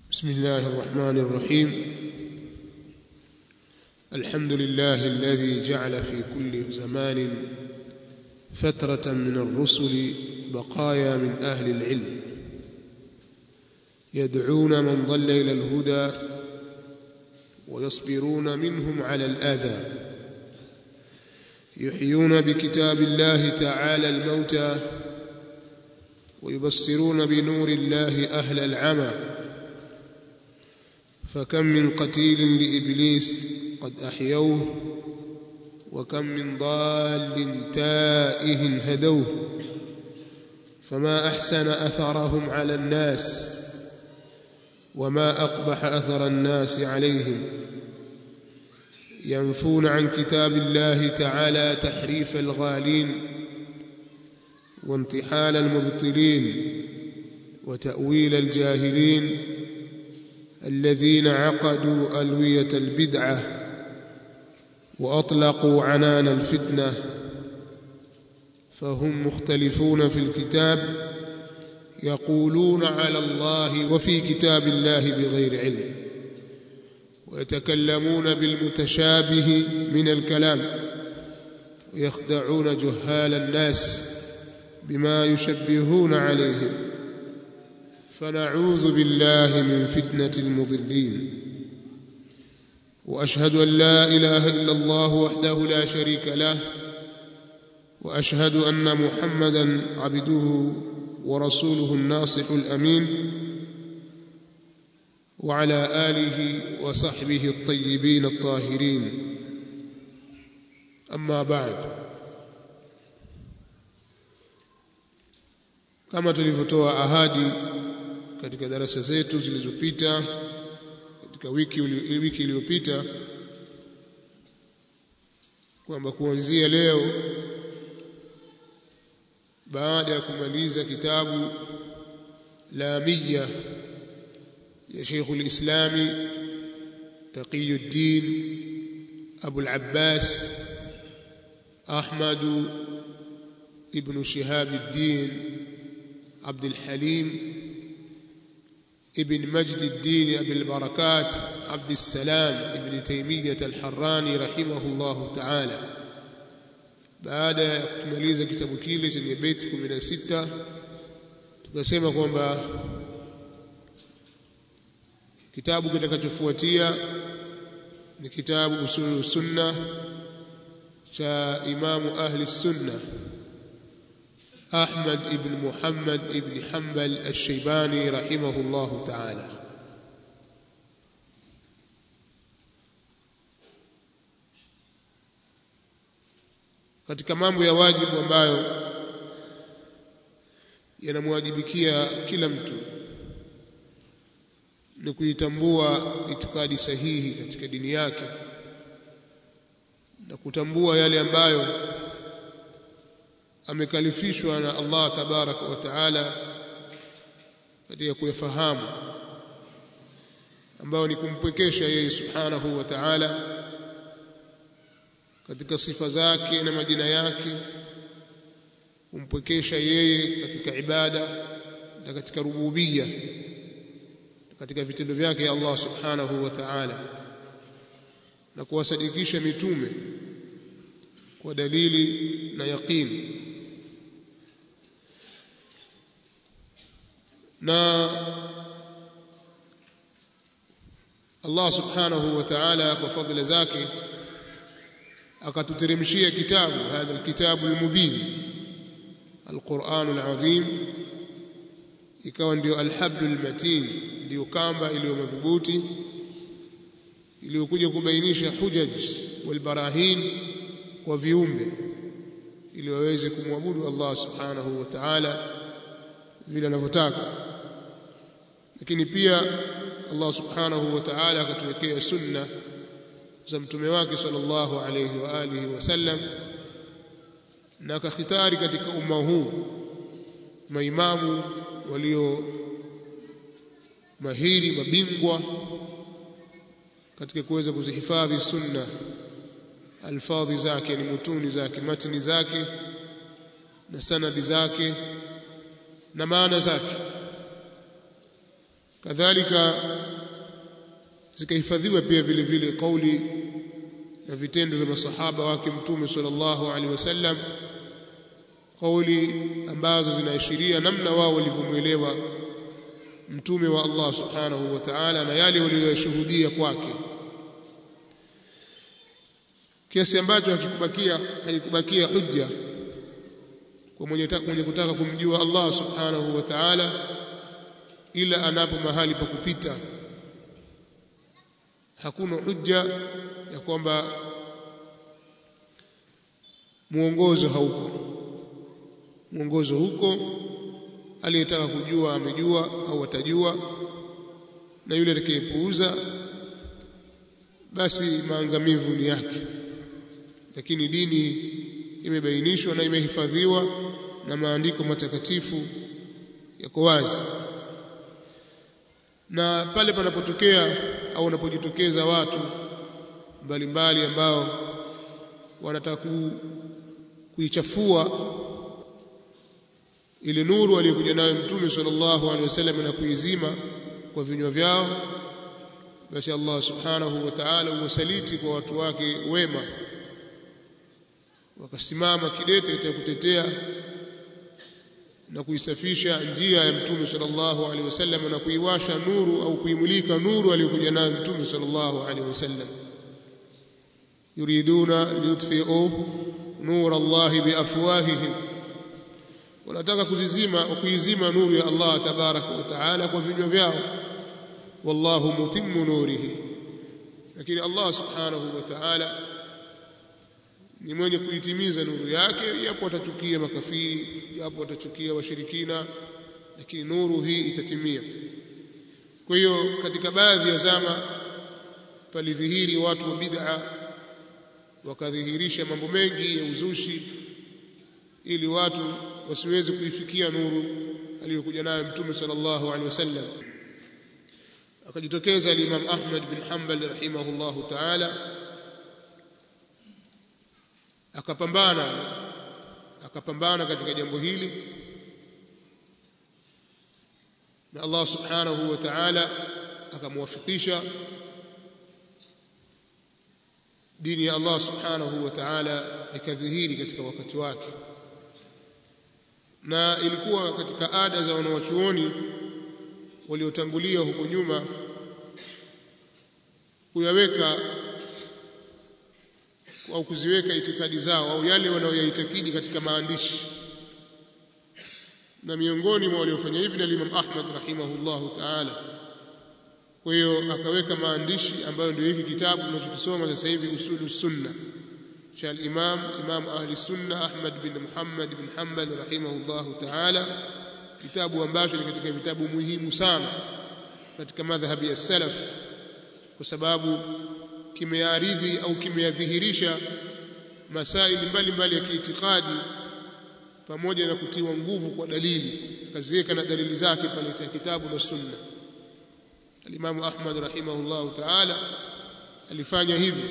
بسم الله الرحمن الرحيم الحمد لله الذي جعل في كل زمان فترة من الرسل بقايا من أهل العلم يدعون من ضل إلى الهدى ويصبرون منهم على الآذى يحيون بكتاب الله تعالى الموتى ويبصرون بنور الله أهل العمى فكم من قتيل لإبليس قد أحيوه وكم من ضال تائه هدوه فما أحسن أثرهم على الناس وما أقبح أثر الناس عليهم ينفون عن كتاب الله تعالى تحريف الغالين وانتحال المبطلين وتأويل الجاهلين الذين عقدوا ألوية البدعة وأطلقوا عنان الفتنة فهم مختلفون في الكتاب يقولون على الله وفي كتاب الله بغير علم ويتكلمون بالمتشابه من الكلام ويخدعون جهال الناس بما يشبهون عليهم فنعوذ بالله من فتنة المضلين وأشهد أن لا إله إلا الله وحده لا شريك له وأشهد أن محمدا عبده ورسوله الناصح الأمين وعلى آله وصحبه الطيبين الطاهرين أما بعد kama tulivyotoa ahadi katika darasa zetu zilizopita katika wiki wiki iliyopita kwamba kuanzia leo baada ya kumaliza kitabu lamia ya Sheikh al-Islam Taqiyuddin Abu al-Abbas Ahmad ibn Shihab al-Din عبد الحليم ابن مجد الدين أبي البركات عبد السلام ابن تيمية الحراني رحمه الله تعالى baada ya kumaliza kitabu kile chenye beti 16 tukasema kwamba kitabu kitakachofuatia ni kitabu usulul sunna cha imamu ahli sunna أحمد بن محمد بن حنبل الشيباني رحمه الله تعالى katika mambo ya wajibu ambayo yanamwajibikia kila mtu ni kuitambua itikadi sahihi katika dini yake na kutambua yale ambayo amekalifishwa na Allah tabaraka wa taala katika kuyafahamu ambao ni kumpwekesha yeye subhanahu wa ta'ala katika sifa zake na majina yake kumpwekesha yeye katika ibada na katika rububia katika vitendo vyake Allah subhanahu wa ta'ala na kuwasadikisha mitume kwa dalili na yaqini na Allah subhanahu wa ta'ala kwa fadhila zake akatuteremshia kitabu hadha alkitabu almubin alquran alazim ikawa ndio alhablu almatin ndio kamba iliyo madhubuti iliyokuja kubainisha hujaj walbarahin kwa viumbe ili waweze kumwabudu Allah subhanahu wa ta'ala vile anavyotaka lakini pia Allah subhanahu wa ta'ala akatuwekea sunna za mtume wake sallallahu alayhi wa alihi wasallam na akakhitari katika umma huu maimamu walio mahiri mabingwa katika kuweza kuzihifadhi sunna alfadhi zake ni mutuni zake matni zake na sanadi zake na maana zake kadhalika zikahifadhiwa pia vile vile kauli na vitendo vya masahaba wake mtume sallallahu alaihi wasallam kauli ambazo zinaashiria namna wao walivyomwelewa mtume wa Allah subhanahu wa ta'ala na yale waliyoshuhudia kwake kiasi ambacho hakikubakia haikubakia hujja kwa mwenye, mwenye kutaka kumjua Allah subhanahu wa ta'ala ila anapo mahali pa kupita hakuna hujja ya kwamba muongozo hauko mwongozo huko aliyetaka kujua amejua au atajua na yule atakayepuuza basi maangamivu ni yake lakini dini imebainishwa na imehifadhiwa na maandiko matakatifu yako wazi na pale panapotokea au wanapojitokeza watu mbalimbali ambao wanataka kuichafua ile nuru aliyokuja nayo mtume sallallahu alaihi wasallam na kuizima kwa vinywa vyao basi Allah subhanahu wa ta'ala uwasaliti kwa watu wake wema wakasimama kidete cha kutetea na kuisafisha njia ya mtume sallallahu alaihi wasallam na kuiwasha nuru au kuimulika nuru aliyokuja nayo mtume sallallahu alaihi wasallam yuriduna liyutfi'u nur Allah biafwahihim wanataka kuzizima kuizima nuru ya Allah tabaraka wa taala kwa vinywa vyao wallahu mutimmu nurihi lakini Allah subhanahu wa ta'ala ni mwenye kuitimiza nuru yake yapo watachukia makafiri yapo watachukia washirikina lakini nuru hii itatimia kwa hiyo katika baadhi ya zama palidhihiri watu wa bid'a wakadhihirisha mambo mengi ya uzushi ili watu wasiweze kuifikia nuru aliyokuja nayo mtume sallallahu alaihi wasallam akajitokeza al-Imam Ahmad bin Hanbal rahimahullahu ta'ala akapambana akapambana katika jambo hili na Allah subhanahu wa ta'ala akamwafikisha dini ya Allah subhanahu wa ta'ala ikadhihiri katika wakati wake na ilikuwa katika ada za wanawachuoni waliotangulia huko nyuma kuyaweka au kuziweka itikadi zao au yale wanayoyaitakidi katika maandishi na miongoni mwa waliofanya hivi ni Imam Ahmad rahimahullahu ta'ala kwa hiyo akaweka maandishi ambayo ndio hiki kitabu tunachokisoma sasa hivi usulu sunna cha al-Imam Imam ahli sunna Ahmad bin Muhammad bin Hanbal rahimahullahu ta'ala kitabu ambacho ni katika vitabu muhimu sana katika madhhabi ya salaf kwa sababu kimearidhi au kimeyadhihirisha masaili mbalimbali ya kiitikadi pamoja na kutiwa nguvu kwa dalili akaziweka na dalili zake pale katika kitabu na sunna alimamu Ahmad rahimahullah ta'ala alifanya hivyo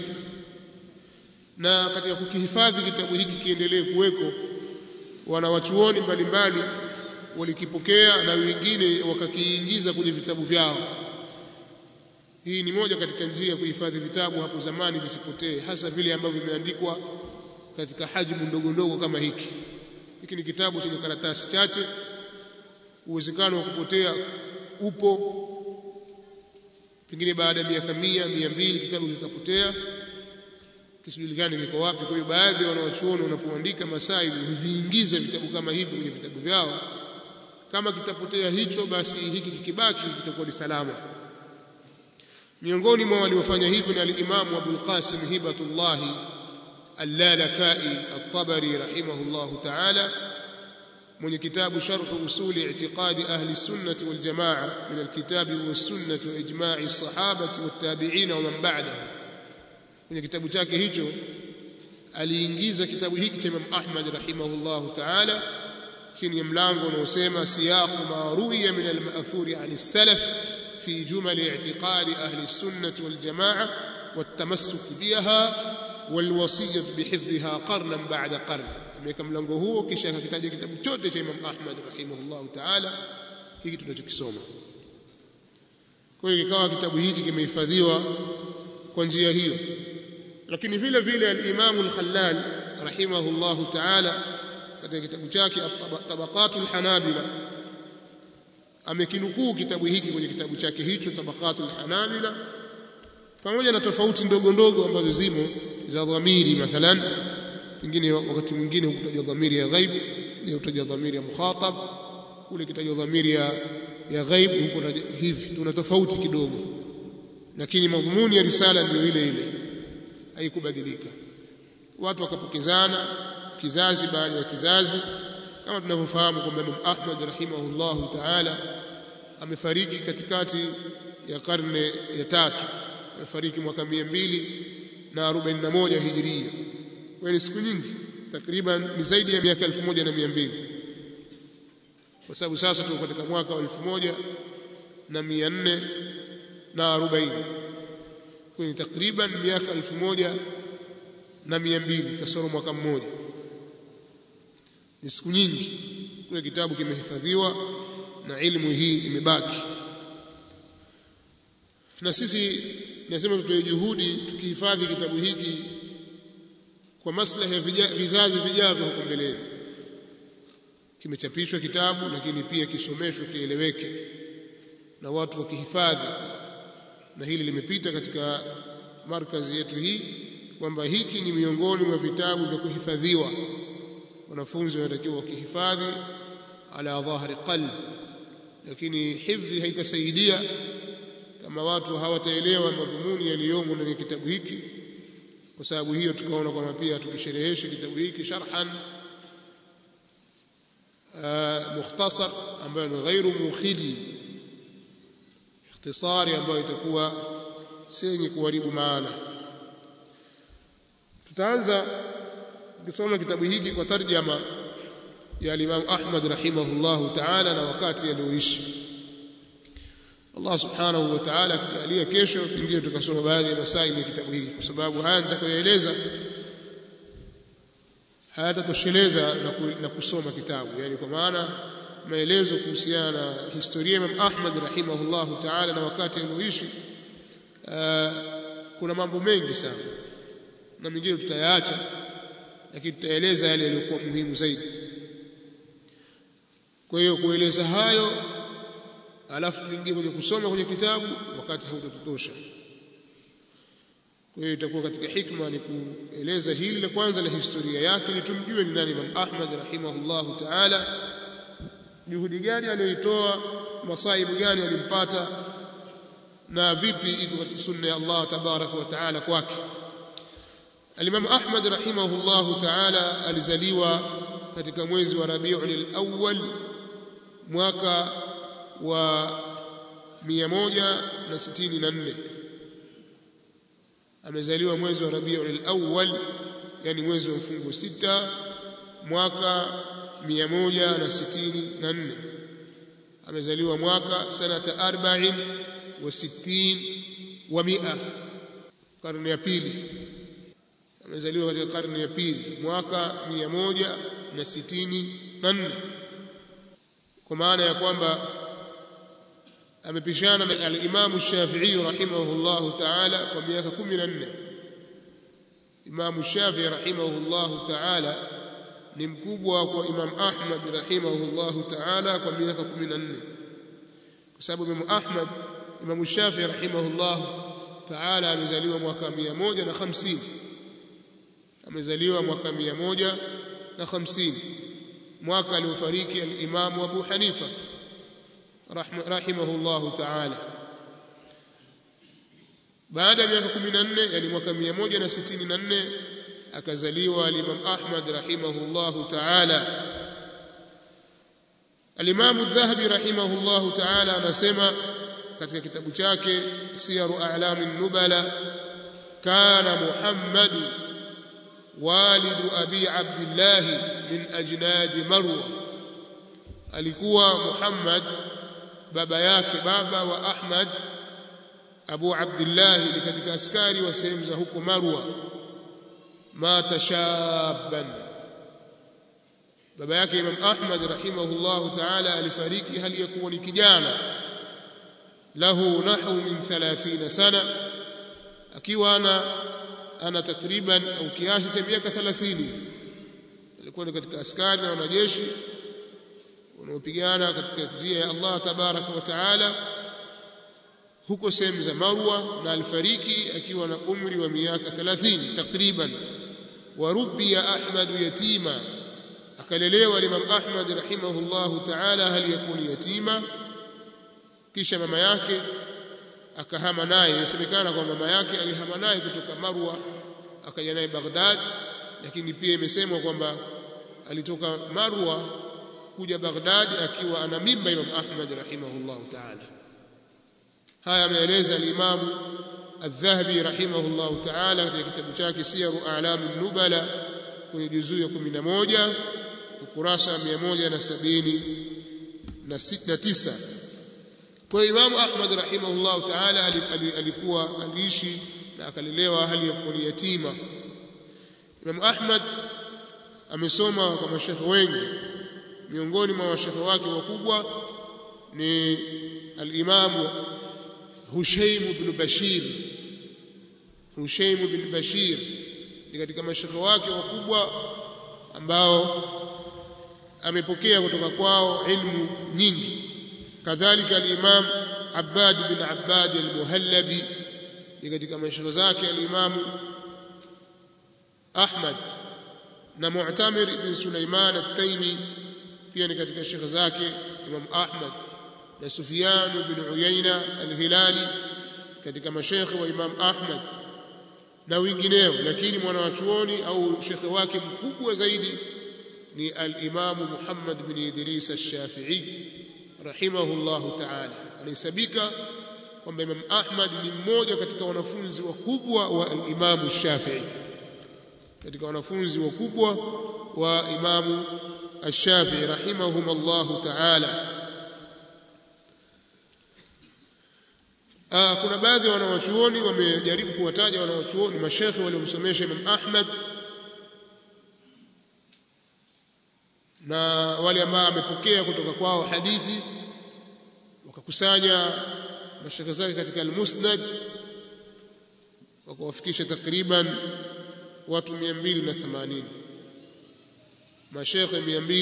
na katika kukihifadhi kitabu hiki kiendelee kuweko wanawachuoni mbalimbali walikipokea na wengine wakakiingiza kwenye vitabu vyao hii ni moja katika njia ya kuhifadhi vitabu hapo zamani visipotee hasa vile ambavyo vimeandikwa katika hajmu ndogo ndogo kama hiki hiki ni kitabu chenye karatasi chache uwezekano wa kupotea upo pengine baada ya miaka mia mia mbili kitabu kikapotea kisijulikane kiko wapi kwa hiyo baadhi ya wanawachuoni wanapoandika masaili huviingiza vitabu kama hivi kwenye vitabu vyao kama kitapotea hicho basi hiki kikibaki kitakuwa ni salama miongoni mwa waliofanya hivyo ni al-Imam Abu al-Qasim Hibatullah Al-Lalakai At-Tabari rahimahullah ta'ala mwenye kitabu Sharh Usul I'tiqadi Ahli Sunnah wal Jamaa min al-Kitab was Sunnah wa ijma'i as-sahabati wat tabi'in wa man ba'dahum kwenye kitabu chake hicho aliingiza kitabu hiki cha Imam Ahmad rahimahullah ta'ala chini ya mlango unaosema siyaqu ma ruwiya min al-ma'thuri 'an as-salaf في جمل اعتقاد أهل السنة والجماعة والتمسك بها والوصية بحفظها قرنا بعد قرن ameweka mlango huo kisha akakitaja kitabu chote cha Imam Ahmad rahimahullah ta'ala hiki tunachokisoma kwa hiyo ikawa kitabu hiki kimehifadhiwa kwa njia hiyo lakini vile vile al-Imam al-Khallal rahimahullahu ta'ala katika kitabu chake Tabaqatul Hanabila amekinukuu kitabu hiki kwenye kitabu chake hicho Tabaqatul Hanabila pamoja na tofauti ndogo ndogo ambazo zimo za dhamiri mathalan pengine wakati mwingine hukutajwa dhamiri ya ghaib hukutajwa dhamiri ya mukhatab kule kitajwa dhamiri ya ya ghaib huko hivi tuna tofauti kidogo lakini madhumuni ya risala ndio ile ile haikubadilika watu wakapokezana kizazi baada ya kizazi kama tunavyofahamu kwamba Imam Ahmad rahimahullahu ta'ala amefariki katikati ya karne ya tatu amefariki mwaka 241 hijiria kwa ni siku nyingi takriban ni zaidi ya miaka 1200 kwa sababu sasa tuko katika mwaka wa 1440 kwa ni takriban miaka 1200 kasoro mwaka mmoja ni siku nyingi kile kitabu kimehifadhiwa na ilmu hii imebaki na sisi nasema tutoe juhudi tukihifadhi kitabu hiki kwa maslahi ya vizazi vijavyo huko mbeleni kimechapishwa kitabu lakini pia kisomeshwe kieleweke na watu wakihifadhi na hili limepita katika markazi yetu hii kwamba hiki ni miongoni mwa vitabu vya kuhifadhiwa wanafunzi wanatakiwa wakihifadhi ala dhahri qalb lakini hifdhi haitasaidia kama watu hawataelewa madhumuni yaliyomo ndani ya kitabu hiki kwa sababu hiyo tukaona kwamba pia tukisherehesha kitabu hiki sharhan mukhtasar ambayo ni ghairu mukhili ikhtisari ambayo itakuwa si yenye kuharibu maana tutaanza kusoma kitabu hiki kwa tarjama ya Imam Ahmad rahimahullahu ta'ala na wakati alioishi Allah subhanahu wa ta'ala akijalia kesho pengine tukasoma baadhi ya masaili ya kitabu hiki kwa sababu haya nitakayoeleza hayatatosheleza na kusoma kitabu yani kwa maana maelezo kuhusiana na historia ya Imam Ahmad rahimahullahu ta'ala na wakati alioishi kuna mambo mengi sana na mengine tutayaacha lakini tutaeleza yale yaliyokuwa muhimu zaidi kwa hiyo kueleza hayo alafu tuingie kwenye kusoma kwenye kitabu wakati hautatutosha kwa hiyo itakuwa katika hikma ni kueleza hili la kwanza la historia yake ili tumjue ni nani Imam Ahmad rahimahullahu ta'ala juhudi gani aliyoitoa masaibu gani alimpata na vipi iko katika sunna ya Allah tabaraka wa taala kwake Al-Imam Ahmad rahimahullahu ta'ala alizaliwa katika mwezi wa Rabiul Awwal mwaka wa 164 amezaliwa mwezi wa Rabiul Awwal yani mwezi wa mfungo sita mwaka 164 amezaliwa mwaka sanata 40 wa 60 wa 100 karne ya pili amezaliwa katika karne ya pili mwaka 164 kwa maana ya kwamba amepishana na al-Imam Shafi'i rahimahullahu ta'ala kwa miaka 14 Imam Shafi'i rahimahullahu ta'ala ni mkubwa kwa Imam Ahmad rahimahullahu ta'ala kwa miaka 14 kwa sababu Imam Ahmad Imam Shafi'i rahimahullahu ta'ala amezaliwa mwaka 150 amezaliwa mwaka 150 mwaka aliofariki al-Imam Abu Hanifa rahimahullahu ta'ala baada ya miaka 14 yani mwaka 164 akazaliwa al-Imam Ahmad rahimahullahu ta'ala al-Imam adh-Dhahabi rahimahullahu ta'ala anasema katika kitabu chake Siyaru A'lam an-Nubala kana Muhammad والد أبي عبد الله من أجناد مروة alikuwa Muhammad baba yake baba wa Ahmad Abu Abdullah ni katika askari wa sehemu za huko Marwa mata shaban baba yake Imam Ahmad rahimahullah ta'ala alifariki hali ya kuwa ni kijana lahu nahu min 30 sana akiwa ana ana takriban au kiasi cha miaka 30 alikuwa ni katika askari na wanajeshi wanaopigana katika njia ya Allah tabaraka wa taala huko sehemu za Marwa na alifariki akiwa na umri wa miaka 30 takriban warubbiya Ahmad yatima akalelewa Imam Ahmad rahimahullahu ta'ala hali yakuni yatima kisha mama yake akahama naye inasemekana kwamba mama yake alihama naye kutoka Marwa akaja naye Baghdad lakini pia imesemwa kwamba alitoka Marwa kuja Baghdad akiwa ana mimba Imam Ahmad rahimahullahu ta'ala haya ameeleza al-Imam Adh-Dhahabi rahimahullahu ta'ala katika kitabu chake Siyaru A'lam an-Nubala kwenye juzuu ya 11 ukurasa 179 kwa Imam Ahmad rahimahullahu ta'ala alikuwa aliishi na akalelewa hali ya kuwa yatima Imam Ahmad amesoma kwa mashekhe wengi miongoni mwa mashekhe wake wakubwa ni al-Imam Hushaym ibn Bashir Hushaym ibn Bashir ni katika mashekhe wake wakubwa ambao amepokea kutoka kwao ilmu nyingi kadhalika al-Imam Abbad bin Abbad al-Muhallabi ni katika mashekhe zake al-Imam Ahmad na Mu'tamir ibn Sulaiman at-Taymi pia ni katika shekhe zake Imam Ahmad na Sufyan ibn Uyayna al-Hilali katika mashekhe wa Imam Ahmad na wengineo lakini mwanawachuoni au shekhe wake mkubwa zaidi ni al-Imam Muhammad bin Idris al-Shafi'i rahimahullahu ta'ala anahesabika kwamba Imam Ahmad ni mmoja katika wanafunzi wakubwa wa al-Imam Shafi'i katika wanafunzi wakubwa wa Imam Ash-Shafi'i rahimahumullahu ta'ala kuna baadhi ya wanawachuoni wamejaribu kuwataja wanawachuoni mashekhe waliomsomesha Imam Ahmad na wale ambao amepokea kutoka kwao hadithi wakakusanya mashekhe zake katika al-Musnad wakawafikisha takriban watu 280 mashekhe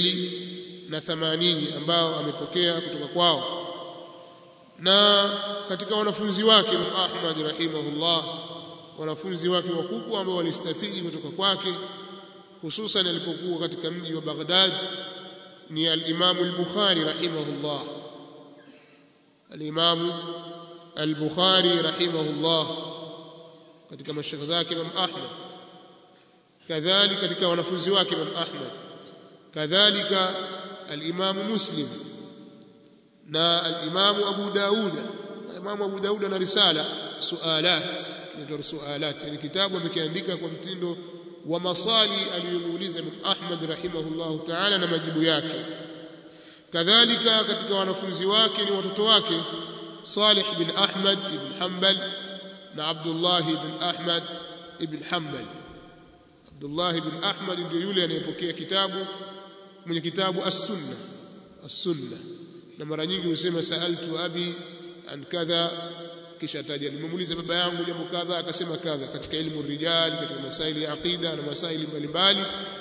280 ambao amepokea kutoka kwao na katika wanafunzi wake Imam Ahmad rahimahullah wanafunzi wake wakubwa ambao walistafidi kutoka kwake hususan alipokuwa katika mji wa Baghdad ni al-Imam al-Bukhari rahimahullah al-Imam al-Bukhari rahimahullah katika mashekhe zake Imam Ahmad kadhalika katika wanafunzi wake Imam Ahmad kadhalika al-Imam Muslim na al-Imam Abu Daud Imam Abu Daud ana risala sualat inaitwa sualat yani kitabu amekiandika kwa mtindo wa maswali aliyomuuliza Imam Ahmad rahimahullahu ta'ala na majibu yake kadhalika katika wanafunzi wake ni watoto wake Salih bin Ahmad ibn Hanbal na Abdullah ibn Ahmad ibn Hanbal Abdullah ibn Ahmad ndio yule anayepokea kitabu mwenye kitabu as-Sunna as-Sunna na mara nyingi husema saaltu abi an kadha kisha taja nimemuuliza baba yangu jambo kadha akasema kadha katika elimu rijal katika masaili ya aqida na masaili mbalimbali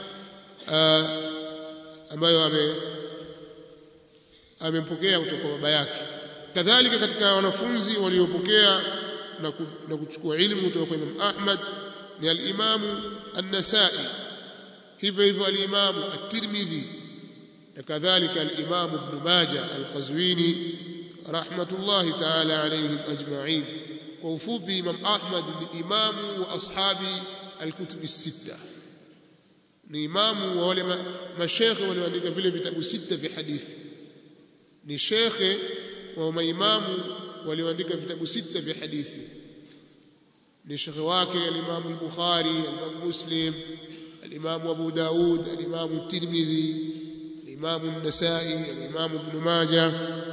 ambayo ame amempokea kutoka kwa baba yake kadhalika katika wanafunzi waliopokea na, ku, na kuchukua ilmu kutoka kwa Imam Ahmad ni al-Imam an-Nasa'i hivyo hivyo al-Imam at-Tirmidhi na kadhalika al-Imam Ibn Majah al-Qazwini rahmatullahi ta'ala alayhim ajma'in kwa ufupi Imam Ahmad ni imamu wa ashabi al-kutub as-sitta ni imamu wa wale mashekhe walioandika vile vitabu sita vya hadithi ni shekhe wa maimamu walioandika vitabu sita vya hadithi ni shekhe wake al-Imam al-Bukhari al-Imam Muslim al-Imam Abu Daud al-Imam at-Tirmidhi al-Imam an-Nasa'i al-Imam Ibn Majah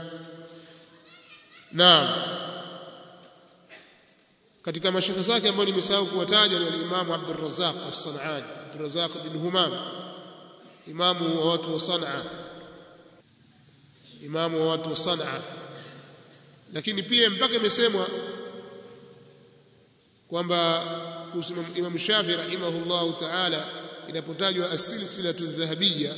Naam katika mashekhe zake ambao nimesahau kuwataja ni al-Imam Abdul Razzaq as-San'ani Abdul Razzaq bin Humam imamu wa watu wa San'a imamu wa watu wa San'a lakini pia mpaka imesemwa kwamba kuhusu Imam Shafi rahimahullahu ta'ala inapotajwa as-silsilatu dhahabiyya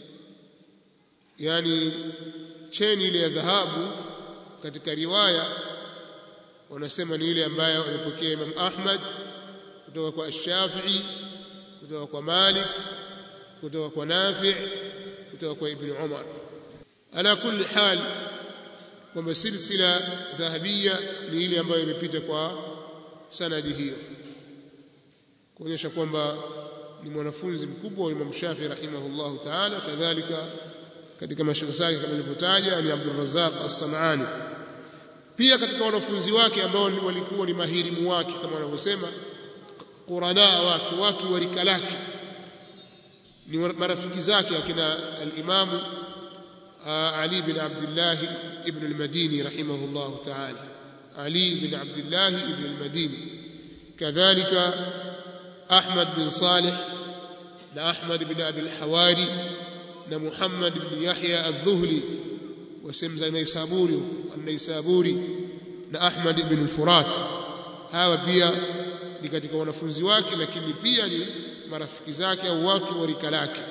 yani cheni ile ya dhahabu katika riwaya wanasema ni ile ambayo amepokea Imam Ahmad kutoka kwa Ash-Shafi'i kutoka kwa Malik kutoka kwa Nafi' kutoka kwa Ibn Umar ala kulli hal kwamba silsila dhahabia ni ile ambayo imepita kwa sanadi hiyo kuonyesha kwamba ni mwanafunzi mkubwa wa Imam Shafi rahimahullahu ta'ala kadhalika katika mashaikh zake kama nilivyotaja ni Abdul Razzaq As-Sanani pia katika wanafunzi wake ambao walikuwa ni mahirimu wake kama wanavyosema qurana wake watu wa rika lake ni marafiki zake akina al-Imamu علي بن عبد الله ابن المديني رحمه الله تعالى علي بن عبد الله ابن المديني كذلك أحمد بن صالح لأحمد بن أبي الحواري لمحمد بن يحيى الذهلي وسمز النيسابوري النيسابوري لأحمد بن الفرات hawa pia ni katika wanafunzi wake lakini pia ni marafiki zake au watu wa rika lake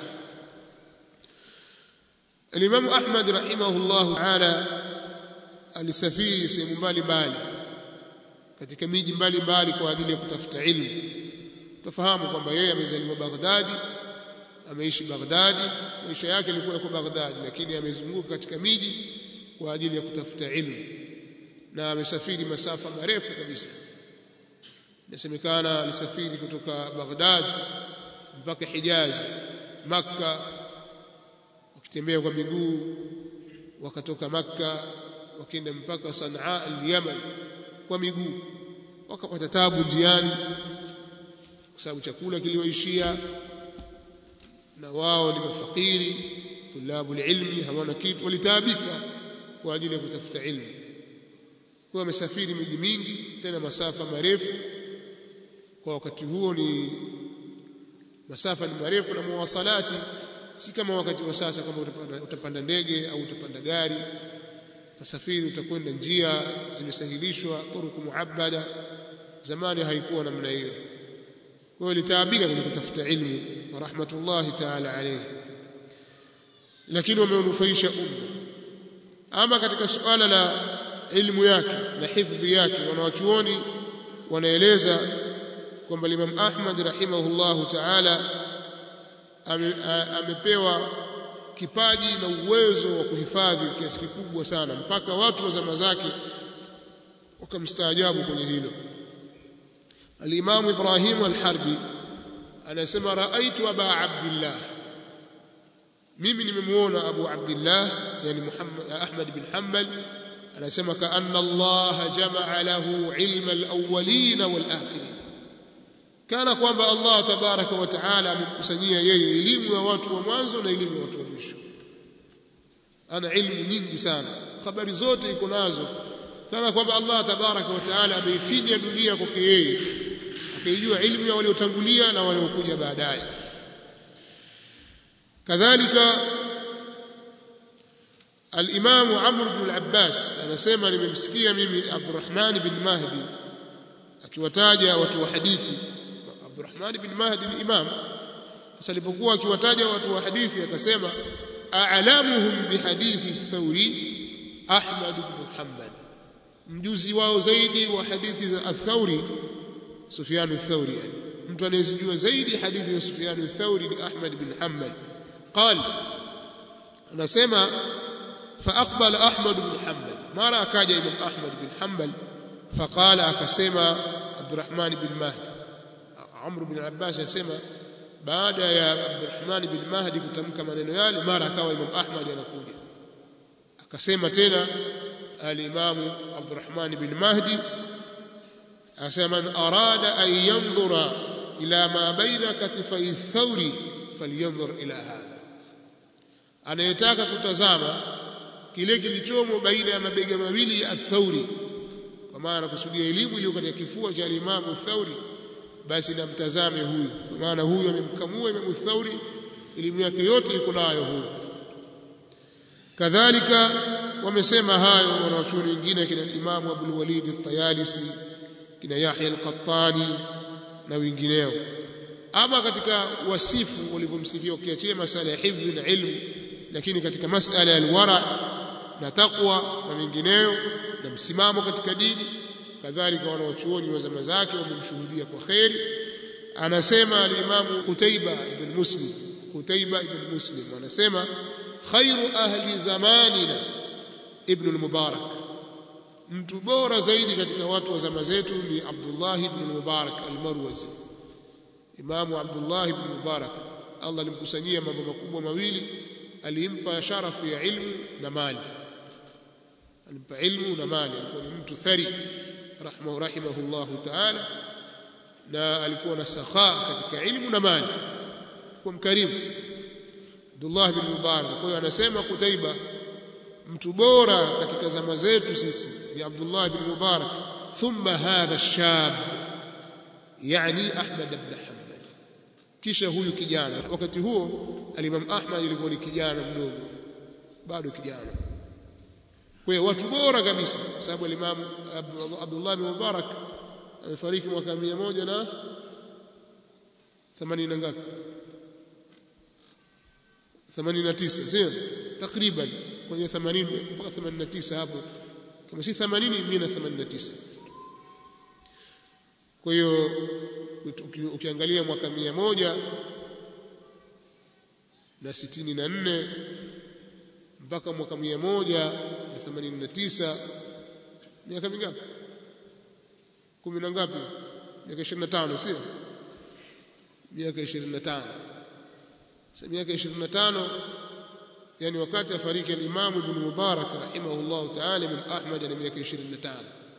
Al-Imam Ahmad rahimahullahu ta'ala alisafiri sehemu mbalimbali katika miji mbalimbali kwa ajili ya kutafuta ilmu. Tufahamu kwamba yeye amezaliwa Baghdadi, ameishi Baghdadi, maisha yake yalikuwa yako Baghdadi, lakini amezunguka katika miji kwa ajili ya kutafuta ilmu na amesafiri masafa marefu kabisa. Inasemekana alisafiri kutoka Baghdad mpaka Hijaz, Makka wakitembea kwa miguu wakatoka Makka wakaenda mpaka Sanaa al-Yaman kwa miguu wakapata tabu njiani kwa sababu chakula kiliwaishia na wao ni mafakiri tulabu ilmi hawana kitu walitaabika kwa ajili ya kutafuta ilmu kwa wamesafiri miji mingi tena masafa marefu kwa wakati huo ni masafa ni marefu na muwasalati si kama wakati wa sasa kama utapanda, utapanda ndege au utapanda gari tasafiri utakwenda njia zimesahilishwa turuku muabbada zamani haikuwa namna hiyo kwa hiyo litaabika kwenye kutafuta ilmu wa rahmatullahi ta'ala alayhi lakini wameunufaisha umma ama katika suala la ilmu yake na hifdhi yake wanawachuoni wanaeleza kwamba Imam Ahmad rahimahullahu ta'ala amepewa kipaji na uwezo wa kuhifadhi kiasi kikubwa sana mpaka watu wa zama zake wakamstaajabu kwenye hilo Al-Imam Ibrahim Al-Harbi anasema raaitu Aba Abdullah mimi nimemuona Abu Abdullah yani Muhammad Ahmad bin Hanbal anasema kaanna Allah jamaa lahu ilma al-awwalin wal-akhirin kana kwamba Allah tabaraka wa taala amemkusanyia yeye elimu ya watu wa mwanzo na elimu ya watu wa mwisho ana ilmu nyingi sana habari zote iko nazo kana kwamba Allah tabaraka wa taala ameifinya dunia kwake yeye akaijua ilmu ya waliotangulia na waliokuja baadaye kadhalika الإمام عمرو بن العباس anasema nimemsikia mimi Abdurrahman bin Mahdi akiwataja watu wa hadithi Abdurrahman bin Mahdi ni imam sasa alipokuwa akiwataja watu wa hadithi akasema a'lamuhum bihadithi Thawri Ahmad ibn Hanbal mjuzi wao zaidi wa hadithi za Ath-Thawri Sufyan ath-Thawri yani mtu anayezijua zaidi hadithi za Sufyan ath-Thawri ni Ahmad bin Hanbal قال anasema فأقبل أحمد بن حنبل ما رأى كاجا إمام أحمد بن حنبل فقال أكسما عبد الرحمن بن مهدي عمرو بن العباس يسمى baada ya Abdurrahman bin Mahdi kutamka maneno yale mara akawa Imam Ahmad anakuja akasema tena al-Imam Abdurrahman bin Mahdi akasema man arada an yanzura ila ma baina katifai thawri falyanzur ila hadha anayetaka kutazama kile kilichomo baina ya mabega mawili ya Thauri kwa maana anakusudia elimu iliyo katika kifua cha Imam Thauri basi namtazame huyu kwa maana huyu amemkamua Imam Thauri elimu yake yote iko nayo huyu kadhalika wamesema hayo wanawachuoni wengine kina Imam Abdul Walid at-Tayalisi kina Yahya al-Qattani na wengineo ama katika wasifu walivyomsifia ukiachia masala ya hifdhi na ilmu lakini katika masala ya alwara na taqwa na mengineyo na msimamo katika dini kadhalika wanawachuoni wa zama zake wamemshuhudia kwa kheri anasema al-Imam Qutaiba ibn Muslim Qutaiba ibn Muslim anasema khairu ahli zamanina ibn al-Mubarak mtu bora zaidi katika watu wa zama zetu ni Abdullah ibn al-Mubarak al-Marwazi Imamu Abdullah ibn Mubarak Allah alimkusanyia mambo makubwa mawili alimpa sharafu ya ilmu na mali alimpa ilmu na mali alikuwa ni mtu thari rahma rahimahullahu ta'ala na alikuwa na sakha katika ilmu na mali kwa mkarimu Abdullah bin Mubarak kwa hiyo anasema Kutaiba mtu bora katika zama zetu sisi ni Abdullah bin Mubarak thumma hadha ash-shab yani Ahmad ibn Hanbal kisha huyu kijana wakati huo al-Imam Ahmad ilikuwa ni kijana mdogo bado kijana kwa hiyo watu bora kabisa sababu al-Imam Abdullah bin Mubarak amefariki mwaka 100 na 80 ngapi 89 sio takriban kwenye 80 mpaka 89 hapo kama si 80 189 kwa hiyo ukiangalia mwaka 100 na 64 mpaka mwaka 100 na 89 miaka mingapi kumi na ngapi miaka 25 sio miaka 25 sasa miaka 25 yani wakati afariki al-Imam Ibn Mubarak rahimahullah ta'ala min Ahmad na miaka 25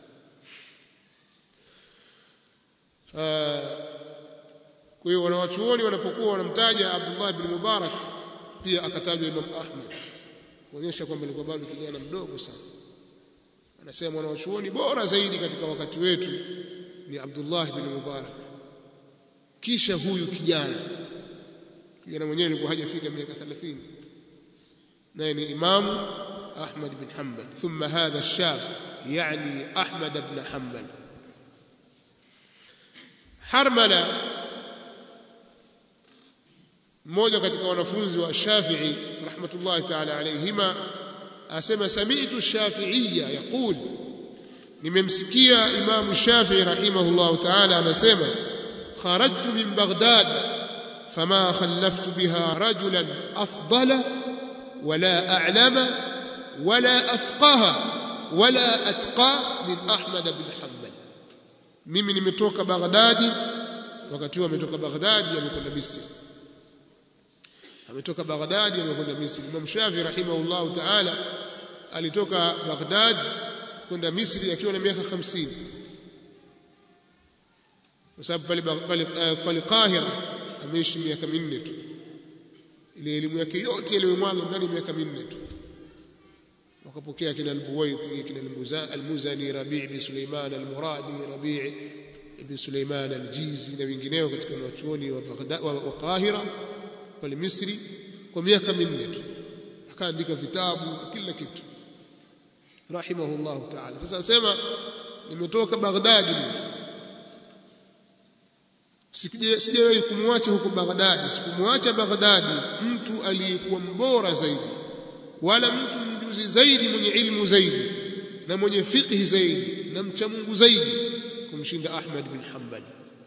kwa hiyo wanawachuoni wanapokuwa wanamtaja Abdullah ibn Mubarak pia akatajwa Imam Ahmad kuonyesha kwamba alikuwa bado kijana mdogo sana anasema wanawachuoni bora zaidi katika wakati wetu ni Abdullah ibn Mubarak kisha huyu kijana kijana mwenyewe alikuwa hajafika miaka 30 naye ni Imam Ahmad bin Hanbal thumma hadha ash-shab yani Ahmad ibn Hanbal Harmala mmoja katika wanafunzi wa Shafi'i rahmatullahi ta'ala alayhima asema sami'tu Shafi'iyya yaqul nimemsikia Imam Shafi'i rahimahullahu ta'ala anasema kharajtu min Baghdad fama khallaftu biha rajulan afdala wala a'lama wala afqaha wala atqa min Ahmad bin Hanbal mimi nimetoka Baghdadi wakati huo ametoka Baghdadi amekwenda Misri ametoka Baghdadi amekwenda Misri Imam Shafi rahimahullah ta'ala alitoka Baghdad kwenda Misri akiwa na miaka 50 kwa sababu pale pale pale Qahira ameishi miaka minne tu ile elimu yake yote iliyomwaga ndani ya miaka minne tu wakapokea kina al-Buwaiti kina al-Muzani Rabi' bin Sulaiman al-Muradi Rabi' ibn Sulaiman al-Jizi na wengineo katika wanachuoni wa Baghdad wa Qahira pale Misri kwa miaka minne tu akaandika vitabu kila kitu rahimahullah ta'ala sasa nasema nimetoka Baghdad sijawahi kumwacha huko Baghdad sikumwacha Baghdad mtu aliyekuwa mbora zaidi wala mtu mjuzi zaidi mwenye ilmu zaidi na mwenye fiqhi zaidi na mcha Mungu zaidi kumshinda Ahmad bin Hanbal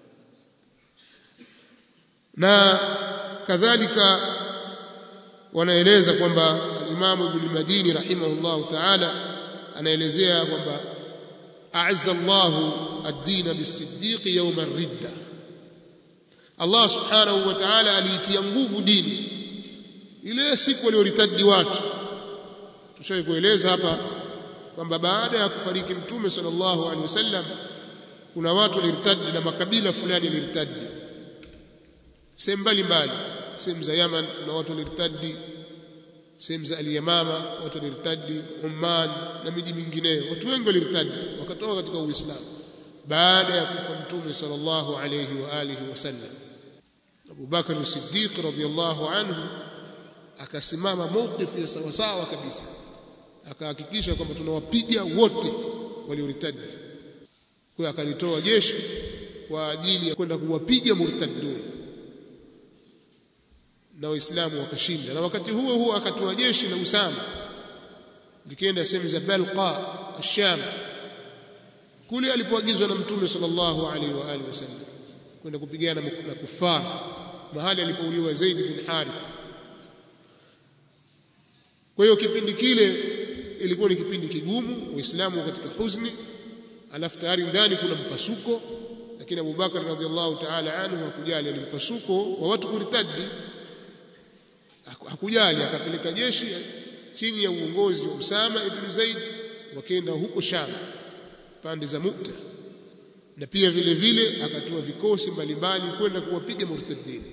na kadhalika wanaeleza kwamba Imam Ibn Madini rahimahullah ta'ala anaelezea kwamba a'azza Allahu ad-din bis-siddiq yawm ar-ridda Allah subhanahu wa ta'ala aliitia nguvu dini ile siku walioritadi watu tushawahi kueleza hapa kwamba baada ya kufariki mtume sallallahu alaihi wasallam kuna watu waliritadi na makabila fulani yaliritadi sehemu mbalimbali sehemu za Yaman na watu waliritadi sehemu za Al-Yamama watu waliritadi Oman na miji mingineyo watu wengi waliritadi wakatoka katika Uislamu baada ya kufa mtume sallallahu alayhi wa alihi wasallam Abu Bakar as-Siddiq radhiyallahu anhu akasimama mawqif ya sawa sawa kabisa akahakikisha kwamba tunawapiga wote walioritadi kwa akalitoa jeshi kwa ajili ya kwenda kuwapiga murtaddun na waislamu wakashinda na wakati huo huo akatoa jeshi la Usama likienda sehemu za Balqa Asham kule alipoagizwa na Mtume sallallahu alaihi wa alihi wasallam kwenda kupigana na kufara mahali alipouliwa Zaid bin Harith kwa hiyo kipindi kile ilikuwa ni kipindi kigumu waislamu katika huzni alafu tayari ndani kuna mpasuko lakini Abu Bakar radhiallahu ta'ala anhu hakujali ni mpasuko wa watu kuritadi hakujali akapeleka jeshi chini ya uongozi wa Usama ibn Zaid wakaenda huko Sham pande za Mu'ta na pia vile vile akatoa vikosi mbalimbali kwenda kuwapiga murtadin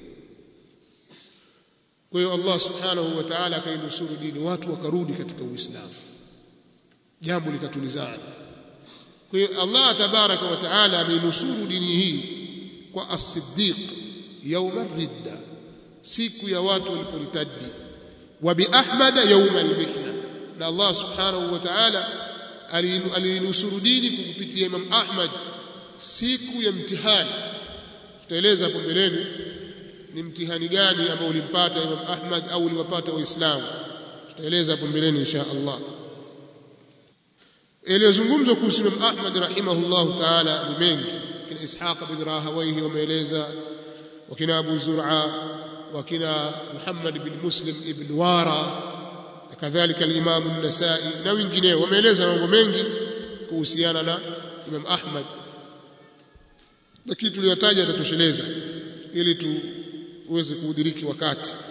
kwa hiyo Allah subhanahu wa ta'ala akainusuru dini watu wakarudi katika Uislamu jambo likatulizana kwa hiyo Allah tabaraka wa taala ameinusuru dini hii kwa as-siddiq yawma ridda siku ya watu waliporitadi wa bi ahmad yawma al-mihna na Allah subhanahu wa ta'ala alinusuru dini kupitia Imam Ahmad siku ya mtihani tutaeleza hapo mbeleni ni mtihani gani ambao ulimpata Imam Ahmad au uliwapata waislamu tutaeleza hapo mbeleni insha Allah yaliyozungumzwa kuhusu Imam Ahmad rahimahullah ta'ala ni mengi kina Ishaq bin Rahawayhi wameeleza wakina Abu Zur'a wakina Muhammad bin Muslim ibn Wara kadhalika al-Imam an-Nasa'i na wengineo wameeleza mambo mengi kuhusiana na Imam Ahmad lakini tuliyotaja tatosheleza ili tuweze kuudhiriki wakati